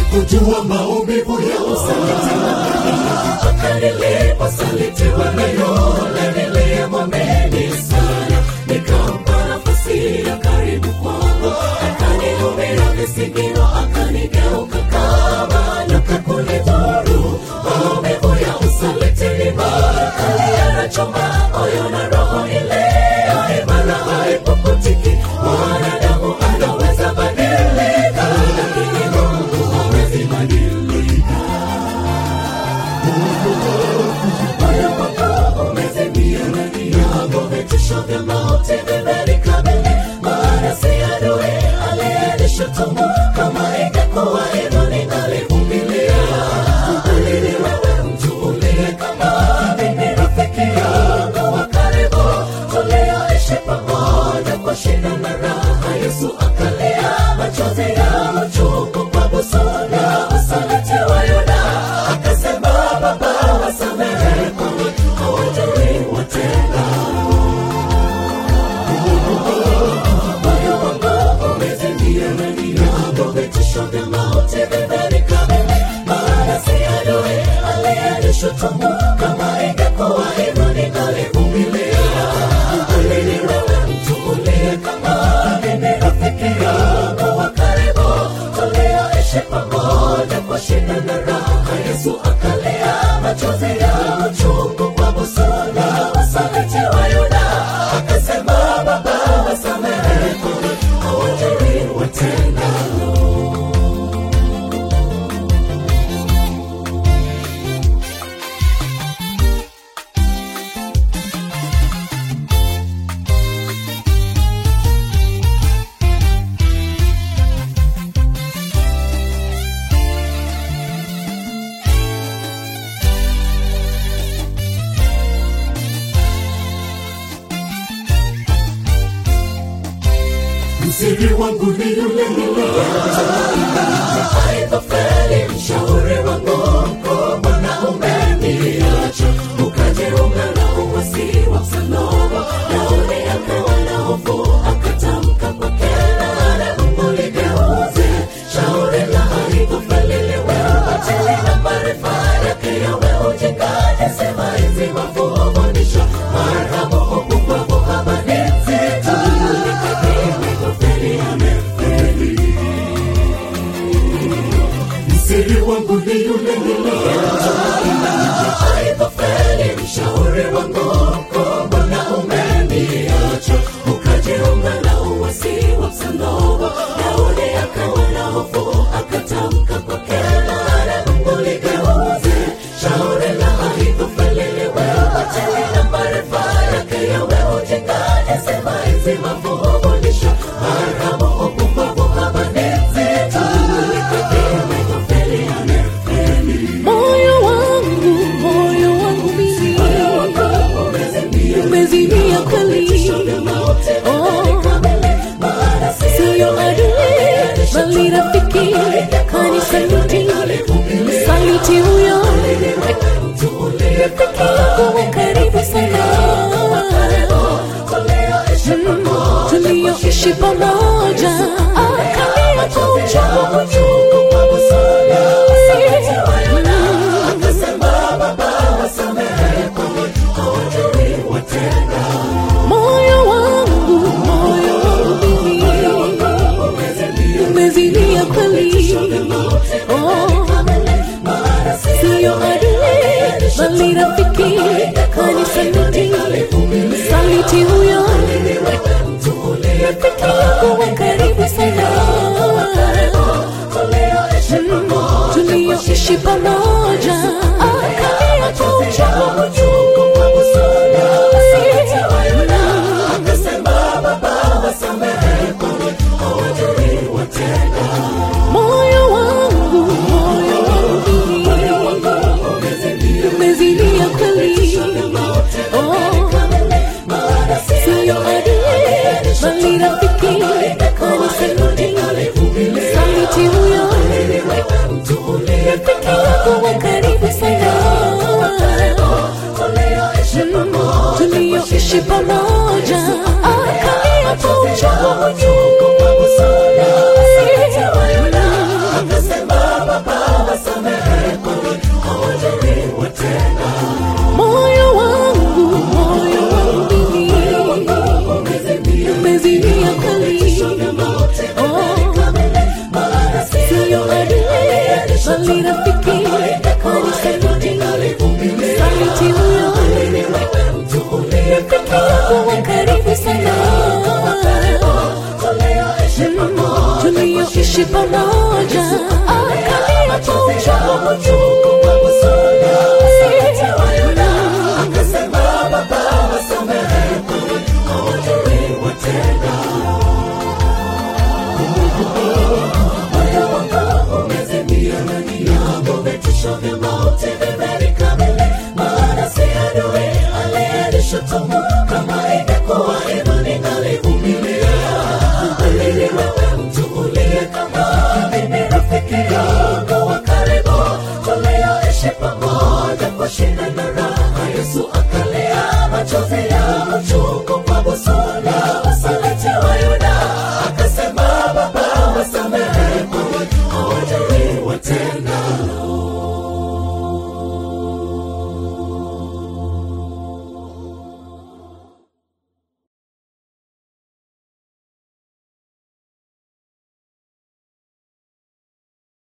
kujua maumivu ya usaliti mpaka niliposalitiwa na yule niliyemwamini sana nikampa nafasi ya karibu kwangu akanihubiri visigino akanigeuka kama nyoka kunidhuru maumivu ya usaliti ni makali yanachoma moyo na roho ile imara haipoputiki mwanadamu anaweza badilika lakini mungu hawezi badilika moyo wako umezimia ndani yako vitisho vya mauti vimenikabili maana si adui aliyenishutumu kama ingekuwa hivyo ningalivumilia alini wewe mtu uliye kama mimi rafiki yangu wa karibu tulioishi pamoja kwa shida na raha yesu akalia machozi ya machungu kwa busara usaliti wa yuda akasema baba wasamehe kwani hawajui watendalo moyo wangu umezimia ndani yako vitisho vya mauti vimenikabili maana si adui aliyenishutumu kama ingekuwa hivyo ningalivumilia alini wewe mtu uliye kama mimi rafiki yangu wa karibu tulioishi pamoja kwa shida na raha yesu akalia machozi ya machungu kwa busara usaliti wa yuda akasema baba wasamehe kwani hawajui watendalo msiri wangu ni yule niliyeaidhofeli mshauri wangu mkuu mbona umeniacha ukajiunga na uwasi wa msalaba daudi akawa na hofu akatamka kwa kelele mungu ligeuze shauri la aidhofeli liwe batili na maarifa yake yawe ujingaji sema hizi mafundisho marhamu upumbavu habari nzito msiri wangu ni yule niliyeaidhofeli mshauri wangu mkuu mbona umeniacha ukajiunga na uwasi wa msalaba daudi akawa na hofu akatamka kwa kelele mungu ligeuze shauri la aidhofeli liwe batili na maarifa yake yawe ujingaji sema hizi mafundisho marhamu upumbavu habari nzito moyo wangu moyo wangu mimi umezimia kweli Oh, siyo adui bali rafiki kanisaliti saliti huyo rafiki yako wa karibu sana Mm, tulioishi pamoja akalia kwa uchungu moyo wangu moyo wangu mimi umezidia kweli Oh, siyo adui bali rafiki kanisaliti saliti huyo rafiki yako wa karibu sana Mm, tulioishi pamoja akalia kwa uchungu moyo wangu moyo wangu mimi umezidia kweli Oh, siyo adui bali rafiki kanisaliti saliti huyo rafiki yako wa karibu sana Mm, tulioishi pamoja akalia kwa uchungu Akasema baba pamoja akalia kwa uchungu akasema baba wasamehe hawajui watenda moyo wangu umezimia ndani yangu vitisho vya mauti vimenikabili maana si adui aliyenishutumu kama ingekuwa hivyo ningalivumilia alili wewe mtu uliye kama mimi rafiki yangu wa karibu tulioishi pamoja kwa shida na raha yesu akalia machozi ya